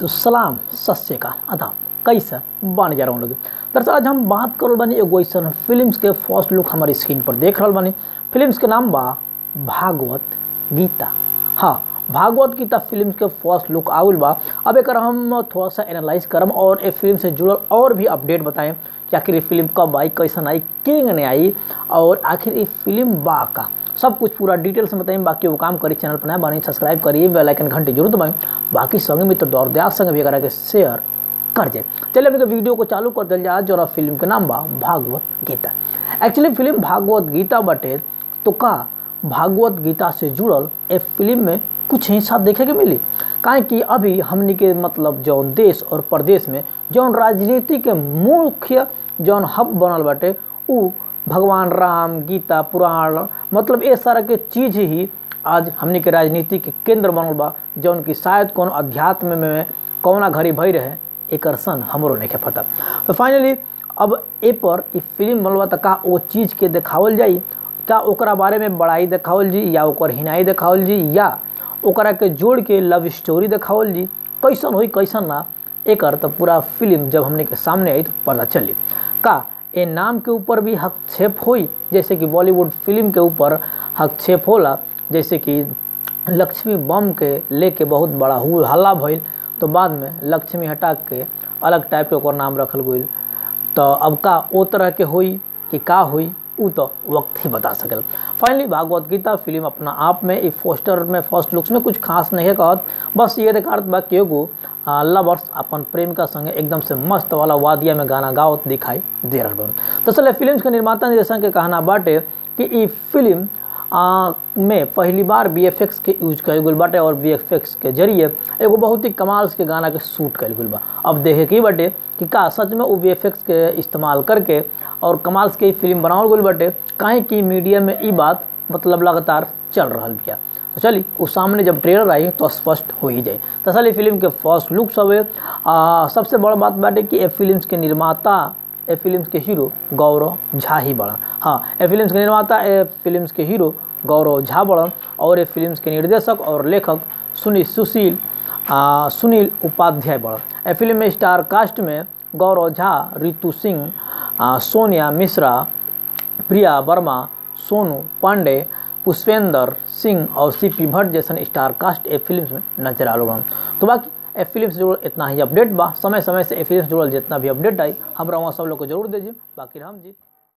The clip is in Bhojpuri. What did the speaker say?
तो सलाम सत श्रीकाल आदाब कैसे बानी जा रहा लोग दरअसल आज हम बात करल बानी एगो ऐसन फिल्म्स के फर्स्ट लुक हमारी स्क्रीन पर देख रहल बानी फिल्म्स के नाम बा भागवत गीता हाँ भागवत गीता फिल्म के फर्स्ट लुक आउल बा अब एक हम थोड़ा सा एनालाइज करम और ए फिल्म से जुड़ल और भी अपडेट बताएं कि आखिर ये फिल्म कब आई कैसन आई किंग ने आई और आखिर ये फिल्म बा का सब कुछ पूरा डिटेल से बताइए बाकी वो काम करी चैनल पर नया बानी सब्सक्राइब करिए बेल आइकन घंटे जरूर दबाएं बाकी संग मित्र दौर दयाल संग भी करा के शेयर कर जाए चलिए अपने वीडियो को चालू कर दिल जाए जो फिल्म के नाम बा भागवत गीता एक्चुअली फिल्म भागवत गीता बटे तो का भागवत गीता से जुड़ल ए फिल्म में कुछ हिस्सा देखे के मिली काहे कि अभी हमनी के मतलब जौन देश और प्रदेश में जौन राजनीति के मुख्य जौन हब बनल बाटे उ भगवान राम गीता पुराण मतलब ये सारा के चीज़ ही आज हमनी के राजनीति के केंद्र बनल बा जौन कि शायद कौन अध्यात्म में कौना घड़ी भई रहे एक सन हमरो नहीं पता तो फाइनली अब ए पर ई फिल्म बनल बा त का वो चीज़ के देखावल जाई का ओकरा बारे में बड़ाई देखावल जी या ओकर हिनाई देखावल जी या ओकरा के जोड़ के लव स्टोरी देखावल जी कैसन होई कैसन ना एकर तो पूरा फिल्म जब हमने के सामने आई तो पता चली का ए नाम के ऊपर भी हस्तक्षेप होई जैसे कि बॉलीवुड फिल्म के ऊपर हस्तक्षेप होला जैसे कि लक्ष्मी बम के लेके बहुत बड़ा हुल हल्ला भइल तो बाद में लक्ष्मी हटा के अलग टाइप के ओकर नाम रखल गई तो अब का ओ तरह के होई कि का होई उ तो वक्त ही बता सकल फाइनली भागवत गीता फिल्म अपना आप में इस पोस्टर में फर्स्ट लुक्स में कुछ खास नहीं है कहत बस ये देखात बा कि एगो लवर्स अपन प्रेमिका संगे एकदम से मस्त वाला वादिया में गाना गावत दिखाई दे रहा बन दरअसल फिल्म के निर्माता निर्देशक के कहना बाटे कि ई फिल्म आ, में पहली बार वी के यूज कल गई बाटे और वी के जरिए एगो बहुत ही कमाल के गाना के शूट कल गई बा अब देखे की बाटे कि का सच में वो वी के इस्तेमाल करके और कमाल के फिल्म बनावल गई बाटे काहे कि मीडिया में ई बात मतलब लगातार चल रहा बिया तो चली उस सामने जब ट्रेलर आई तो स्पष्ट हो ही जाए दरअसल फिल्म के फर्स्ट लुक सब सबसे बड़ा बात बाटे कि ए फिल्म के निर्माता ए फिल्म के हीरो गौरव झा ही बड़न हाँ ए फिल्म के निर्माता ए फिल्म के हीरो गौरव झा बड़न और ए फिल्म के निर्देशक और लेखक सुनील सुशील आ, सुनील उपाध्याय बड़न ए फिल्म में स्टार कास्ट में गौरव झा रितु सिंह सोनिया मिश्रा प्रिया वर्मा सोनू पांडे पुष्पेंद्र सिंह और सी पी भट्ट जैसन स्टार कास्ट ए फिल्म में नजर आल तो बाकी ए फिल्म से जुड़ल इतना ही अपडेट बा समय समय से ए फिल्म से जुड़ल जितना भी अपडेट आई हमरा वहाँ सब लोग को जरूर दीजिए बाकी राम जी